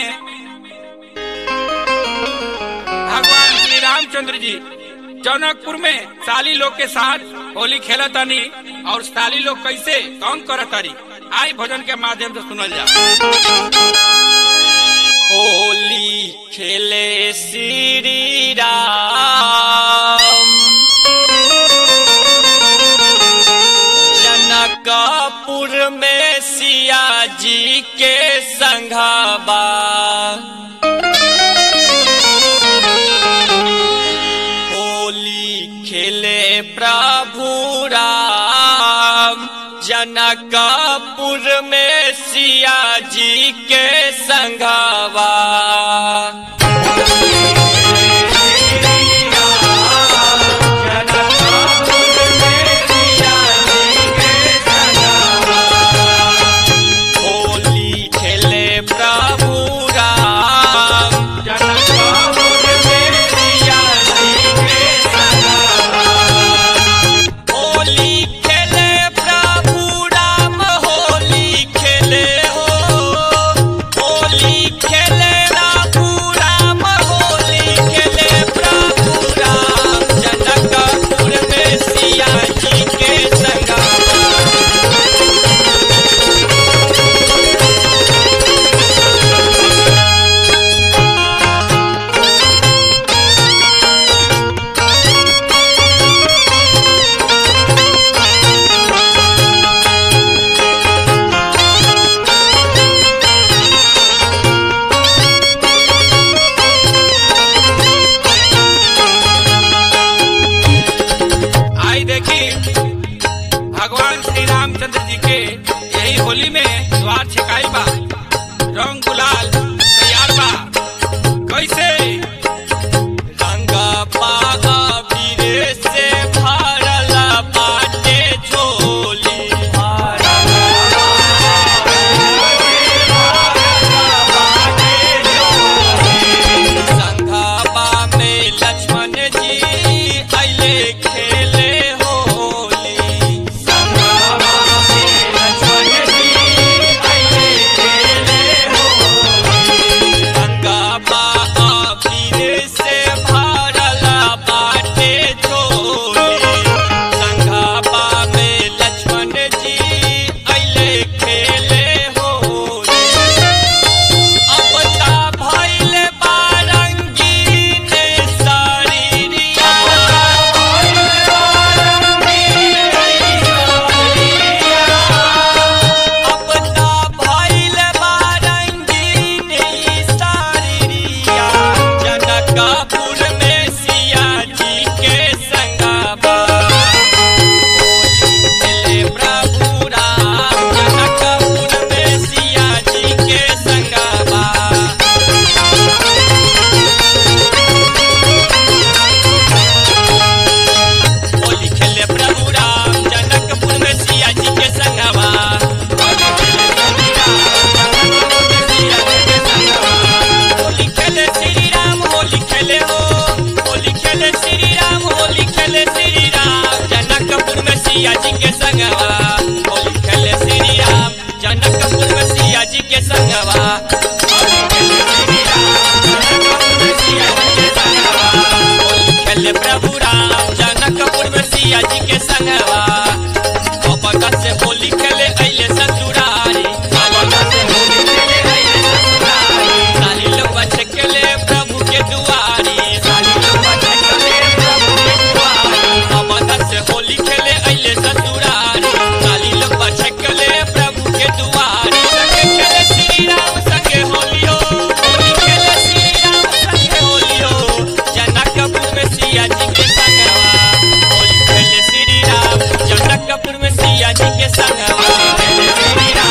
में भगवान श्री रामचंद्र जी जनकपुर में साली लोग के साथ होली खेला तानी और साली लोग कैसे कौन करत तारी आई भजन के माध्यम से सुनल जा होली खेले श्री राम जनकपुर में सिया जी के संघाबा होली खेले प्रभु राम जनकपुर में सिया जी के संघावा होली खेले प्रभु राम जनकपुर में सिया जी के संघावा होली खेले प्रभु राम होली खेले हो होली खेले प्रभु राम होली खेले प्रभु राम जनकपुर में सिया जी के संगमा आई देखी भगवान श्री रामचंद्र जी के यही होली में द्वार छिकाई बा रंग गुलाल तैयार बा कैसे रंगा पागा बीरे से भरल बाटे झोली संघाबा में लक्ष्मण जी अइले खेले होली संघाबा में लक्ष्मण जी अइले खेले होली गंगाबा अबीर से भरल बाटे झोली संघाबा में लक्ष्मण जी अइले खेले होली अपता भइल बारंगीन शरीरिया अपता भइल बारंगीन शरीरिया जनकपुर में सिया जी के संगबा खेले प्रभु राम जनकपुर में सिया जी के संगबा होली खेले प्रभु राम जनकपुर में सिया जी के संगवा होली खेले प्रभु राम होली खेले श्री राम होली खेले हो होली खेले श्री राम होली खेले श्री राम जनकपुर में सिया जी के संगवा होली खेले श्री राम जनकपुर में सिया जी के संगवा होली खेले श्री राम जनकपुर में सिया जी के संगवा होली खेले प्रभु राम जनकपुर में सिया जी के संगवा कपका से होली खेले अइले ससुरारी कपका से होली खेले अइले ससुरारी साली लोग छकेले प्रभु के दुआरी साली लोग छकेले प्रभु के दुआरी कपका से होली खेले अइले ससुरारी साली लोग छकेले प्रभु के दुआरी संगे खेले श्री राम संगे होलियो होली खेले श्री राम संगे होलियो जनकपुर में सिया जी के संगवा होली खेले श्री राम जनकपुर में सिया जी के संगवा होली खेले श्री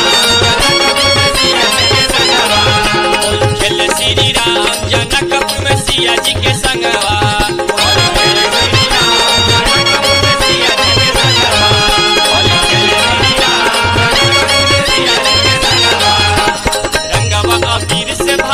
राम जनकपुर में सिया जी के संगवा होली खेले श्री राम जनकपुर में सिया जी के संगवा होली खेले श्री राम जनकपुर में सिया जी के संगवा होली खेले श्री राम जनकपुर में सिया जी के संगवा रंगवा अबीर से